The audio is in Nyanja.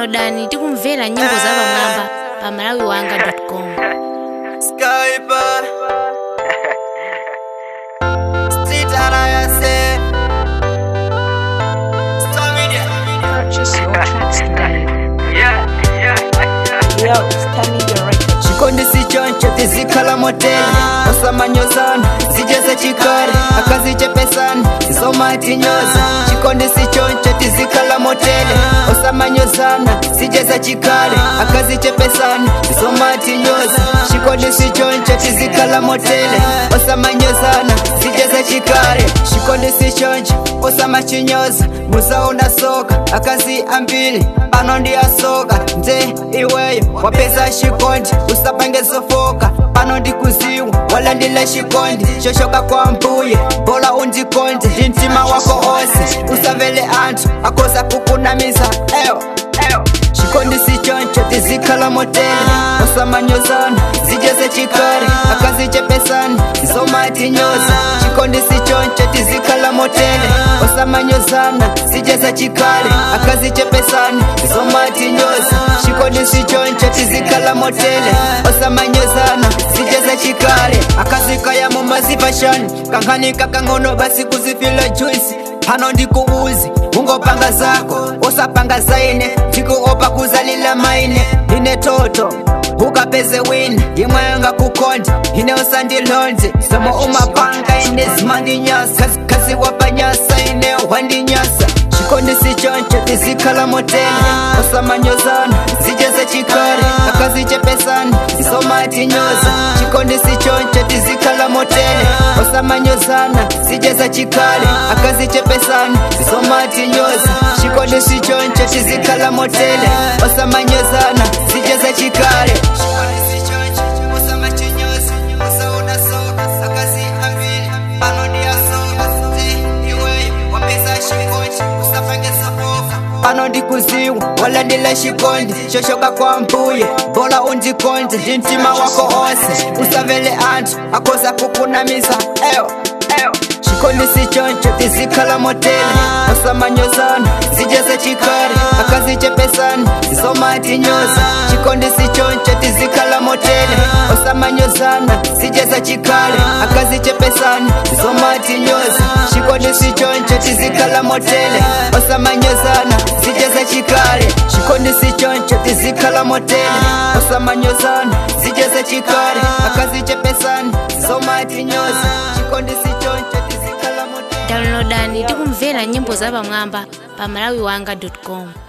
downloadani tikumvera nyimbo za pamwamba pa malawiwanga.com Skyper Street Alliance Stamina Purchase your tracks today. Yeah, yeah, yeah Yo, Stamina Records. chikondi sichoncho tizikhala motele osamanyozana zijeze chikale akazichepesani zisomatinyoza chikondi sichoncho tizikhala motele osamanyozana zijeze chikale akazichepesani zisomatinyoza chikondi sichoncho tizikhala motele osamanyozana zijeze chikale chikondi sichoncho osamachinyoza musaona soka akazi ambili pano ndiyasoka nze iweyo wapeza chikondi usapange zofoka pano ndikuziwa walandile chikondi choshoka kwa mbuye bola undikonde ndi mtima wako onse usamvele anthu akoza kukunamiza eyo eyo chikondi sichoncho tizikhala motele osamanyozana zijeze chikale akazichepesani zisomatinyoza chikondi sichoncho tizikhala motele osamanyozana zijeze chikale akazichepesani zisomatinyoza chikondi sichoncho tizikhala motele osamanyozana zijeze chikale akazikaya mumazipashani kankhani kakang'ono basi kuzifila juisi pano ndikuuzi ungopanga zako usapanga zaine ndikuopa kuzalila maine ine toto ukapeze wina imwe ngakukonda ine usandilonze somo umapanga ine zimandinyasa kazi, kazi wapanyasa ine wandinyasa chikondi sichoncho tizikhala motele osamanyozana zijeze chikale akazichepesani zisomatinyoza chikondi sichoncho tizikhala motele osamanyozana zijeze chikale akazichepesani zisomatinyoza chikondi sichoncho tizikhala motele osamanyozana zijeze chikale Chikondi sichoncho, osamachinyoza, osaona soka, akazi ambili, pano ndiyasoka, nze, iweyo, wapeza chikondi, usapange sofoka. pano ndikuziwa walandile chikondi choshoka kwa mbuye bola undikonde ndi mtima wako onse usamvele anthu akoza kukunamiza eyo eyo chikondi sichoncho tizikhala motele osamanyozana zijeze chikale akazichepesani zisomatinyoza chikondi sichoncho tizikhala motele osamanyozana zijeze chikale akazichepesani zisomatinyoza chikondi sichoncho tizikhala motele osamanyozana zijeze chikale chikondi sichoncho tizikhala motele osamanyozana zijeze chikale akazichepesani zisomatinyoza chikondi sichoncho tizikhala motele downloadani tikumvera nyimbo za pamwamba pa malawiwanga.com